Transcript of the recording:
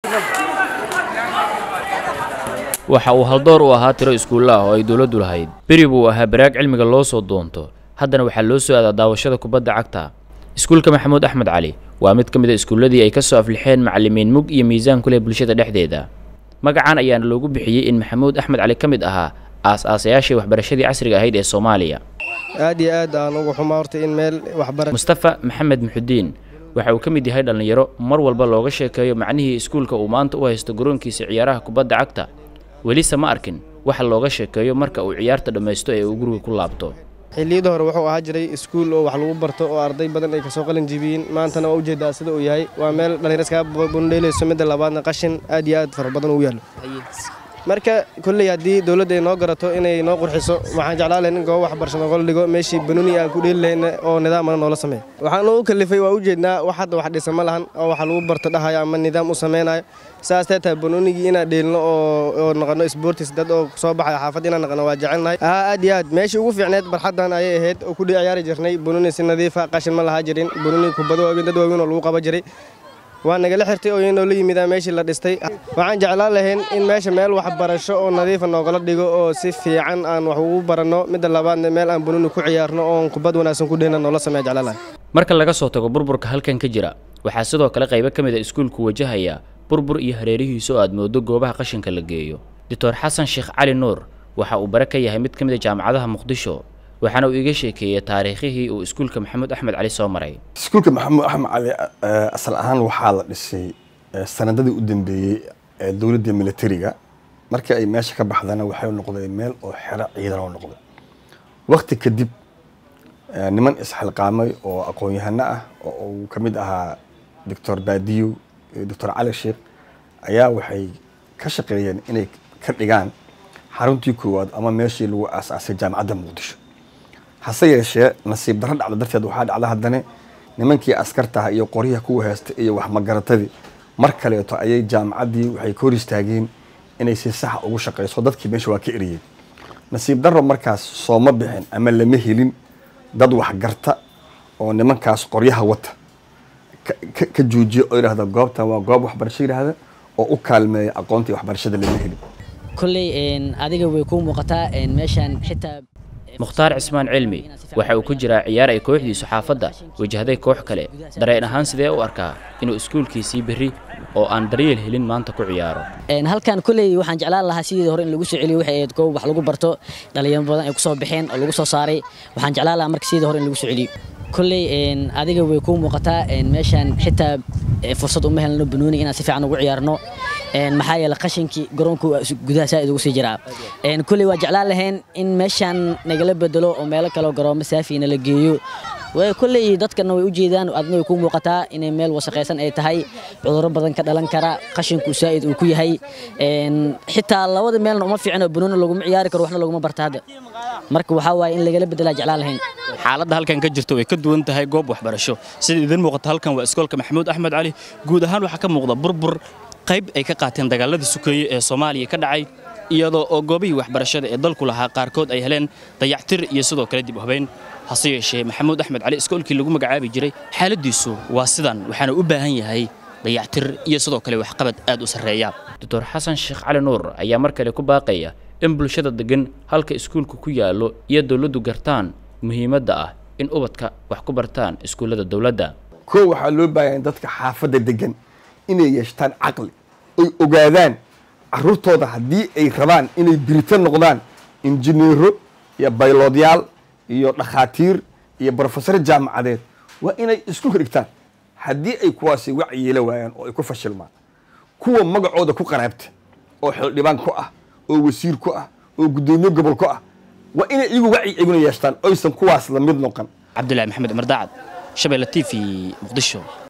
waxa uu haldoor u ahaa tiro iskuulla ah oo ay dowladdu lahayd beri buu ahaa baraag cilmiga loo soo doonto haddana waxaa loo soo aadaa daawashada kubadda cagta iskuulka maxamuud axmed cali waa mid ka mid a iskuulladii ay ka soo aflixeen macallimiin mug iyo miisaan ku leh bulshada dhexdeeda magacan ayaana loogu bixiyey in maxamuud axmed cali ka mid ahaa aas-aasayaashii waxbarashadii casriga ahayd ee soomaaliya aad iyo aad aan ugu xumaa horta in meel waxbara mustafa maxamed muxudiin waxa uu ka mid yahay dhallinyaro mar walba looga sheekeeyo macnihii iskuulka uu maanta u haysto garoonkiisa ciyaaraha kubadda cagta welise ma arkin waxa looga sheekeeyo marka uu ciyaarta dhammaysto ee uu guriga ku laabto xilliyada hore wuxuu ahaa jiray iskuul oo wax lagu barto oo arday badan ay kasoo qalin jibiyeen maantana waa ujeedaa sida uu yahay waa meel dhallinyaro iskaga bundheelayso midda labaadna qashin aad iyo aad fara badan uu yaallo marka kolley haddii dowladda ay noo garato inay noo qurxiso waxaan jeclaan lahayn in goobo waxbarasho nooga dhigo meeshii banuuni aan ku dheeli lahayna oo nidaamana noola sameeya waxaan u kalifay waa ujeednaa wax hadda wax dhisa ma lahan oo waxa lagu barto dhahayo ama nidaam u samaynayo saas tee tahay banuunigii inaan dheelino oo noqono sportis dad oo soo baxayo xaafadda inaan noqono waa jecelnahay aa aad iyo aad meeshii ugu fiicneed barxaddan ayay ahayd oo ku ciyaari jirnay banuuni si nadiifa qashin ma lahaa jirin banuuni kubado waaweyn dad waaweyn oo lagu qaba jiray waa nagala xirtay oo inoo la yimida meeshii la dhistay waxaan jeclaan lahayn in meesha meel waxbarasho oo nadiifa noogala dhigo oo si fiican aan wax ugu baranno midda labaadna meel aan banuuni ku ciyaarno oon kubad wanaagsan ku dhehna noola sameeya jeclaan lahay marka laga soo tago burburka halkan ka jira waxaa sidoo kale qaybo ka mid a iskuulku wajahaya burbur iyo hareerihiisa oo aad moodo goobaha qashinka la geeyo doctor xasan sheekh cali nuur waxa uu bare ka yahay mid ka mid a jaamacadaha muqdisho waxaana uu iga sheekeeyey taariikhihii uu iskuulka maxamuud axmed cali soo maray iskuulka maxamuud axmed cali asal ahaan waxaa la dhisay sanadadii u dambeeyey ee dowladda militariga markii ay meesha ka baxdana waxay noqday meel oo xero ciidan oo noqday wakti kadib niman isxilqaamay oo aqoon-yahano ah oo uu ka mid ahaa doctor baadiyo iyo doctor cali sheekh ayaa waxay ka shaqeeyeen inay ka dhigaan xaruntii koowaad ama meeshii lagu aasaasay jaamacadda muqdisho hase yeeshee nasiib darro dhacda darteed waxaa dhacda haddana nimankii askartaha iyo qoryaha kuwa heesta iyo waxmagaratadii mar kaleeto ayay jaamacaddii waxay ka hor istaageen inay si saxa ugu shaqayso dadkii meesha waa ka eriyeen nasiib darro markaas sooma bixin ama lama helin dad waxgarta oo nimankaas qoryaha wata ka joojiya oo yidhahda goobtan waa goob waxbarasho yidhaahda oo u kaalmeeya aqoontii waxbarashada lama helin kolley adiga way kuu muuqataa meeshaan xitaa mukhtaar cismaan cilmi waxa uu ku jiraa ciyaar ay kooxdiisu xaafadda wajahday koox kale dareen ahaan sidee u arkaa inuu iskuulkiisii berri oo aan daryeel helin maanta ku ciyaaro halkan kolley waxaan jeclaan lahaa sidii hore in lagu soo celiyo waxay ahayd goob wax lagu barto dhalinyaro badan ay ku soo baxeen oo lagu soo saaray waxaan jeclaan lahaa marka sidii hore in lagu soo celiyo kolley adiga way kuu muuqataa meeshaan xitaa fursad uma helno banooni inaan si fiican ugu ciyaarno maxaa yeele qashinkii garoonku gudaha saaid ugu sii jiraa kolley waa jeclaan lahayn in meeshaan nagala bedelo oo meelo kaleo garoomo saafiina la geeyo kolley dadkana way u jeedaan adna way kuu muuqataa inay meel wasaqaysan ay tahay cudurro badan ka dhalan kara qashinku saa'id uu ku yahay xitaa labada meelna uma fiicno banooni laguma ciyaari karo waxna laguma barta hadda marka waxaa waaye in lagala bedelaa jeclaan lahayn xaaladda halkan ka jirta way ka duwan tahay goob waxbarasho sida idin muuqata halkan waa iskoolka maxamuud axmed cali guud ahaan waxaa ka muuqda burbur qayb ay ka qaateen dagaaladii sukeeye ee soomaaliya ka dhacay iyadoo oo goobihii waxbarashada ee dalku lahaa qaarkood ay heleen dayactir iyo sidoo kale dib u habeyn hase yeeshee maxamuud axmed cali iskoolkii lagu magacaabi jiray xaaladdiisu waa sidan waxaana u baahan yahay dayactir iyo sidoo kale waxqabad aad u sarreeya doctor xasan sheekh cali nuur ayaa mar kale ku baaqaya in bulshada degan halka iskuulku ku yaallo iyo dowladdu gartaan muhiimadda ah in ubadka wax ku bartaan iskuullada dowladda koo waxaa loo baahanya dadka xaafadda degan inay yeeshtaan caqli oy ogaadaan caruurtooda haddii ay rabaan inay birito noqdaan injineero iyo bayloodyaal iyo dhakhaatiir iyo brofesaro jaamacadeed waa inay iskuulka dhigtaan haddii ay kuwaasi wac yeela waayaan oo ay ku fashilmaan kuwa magacooda ku qaraabta oo xildhibaan ku ah oo wasiir ku ah oo guddoomiye gobol ku ah waa inay iyagu wacyi iguna yeeshtaan oysan kuwaas la mid noqon cabdulahi maxamed cumar daacad shabeelle t v muqdisho